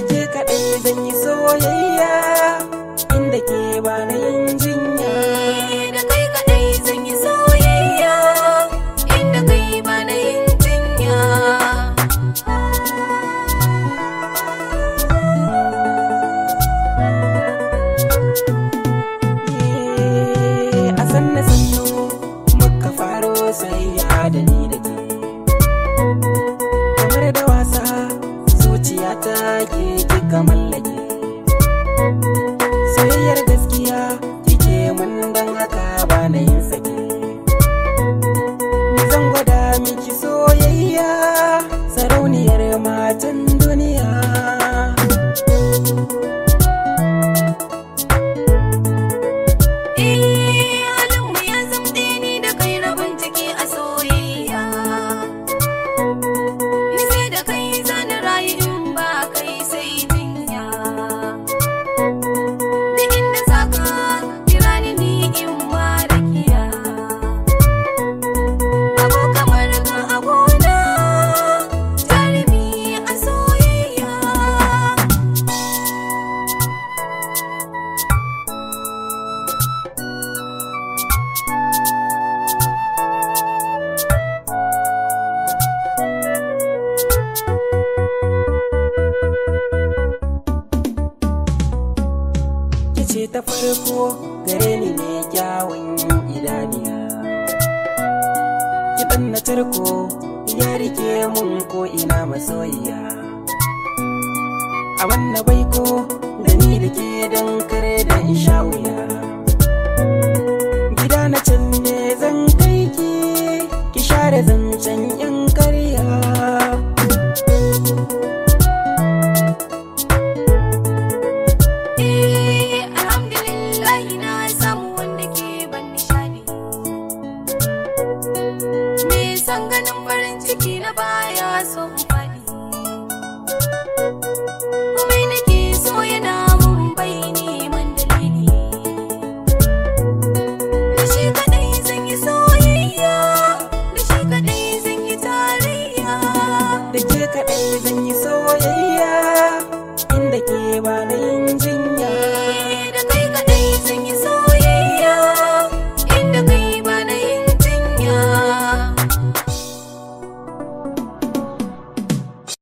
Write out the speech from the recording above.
ke kaɗai zan yi soyayya inda ke ba na yin jinya da kai kadai zan yi soyayya inda kai ba na yin jinya Eh, a sanna sannu muka faro sayayya da ni da ke kamar da wasa zuciya ta ke kika mallake soyayyar gaskiya kike mun dan haka ba na yin sake ni zan gwada miki soyayya sarauniyar matan duniya eh halin mu ya zamɗe ni da kai rabon ciki a soyayya ni sai da kai zani rayu in ba kai sai jinya duk inda zaka kira ni ni in ma rakiya abu kamar ka abona jarumi a soyayya kice ta farko gare ni ne kyawun idaniya kiɗan na tarko ya rike mun ko ina masoyiya a wannan baiko da ni da ke don kare da in sha wuya gida na can ne zan kai ki ki share zancen yan karya Eh, alhamdulillah na samu wanda ke ban nishadi. Me san ganin farin ciki na baya so in faɗi. Komai nake so yana mun bai neman dalili. Da shi kaɗai zan yi soyayya, da shi kaɗai zan yi tarayya. da ke kaɗai zan yi soyayya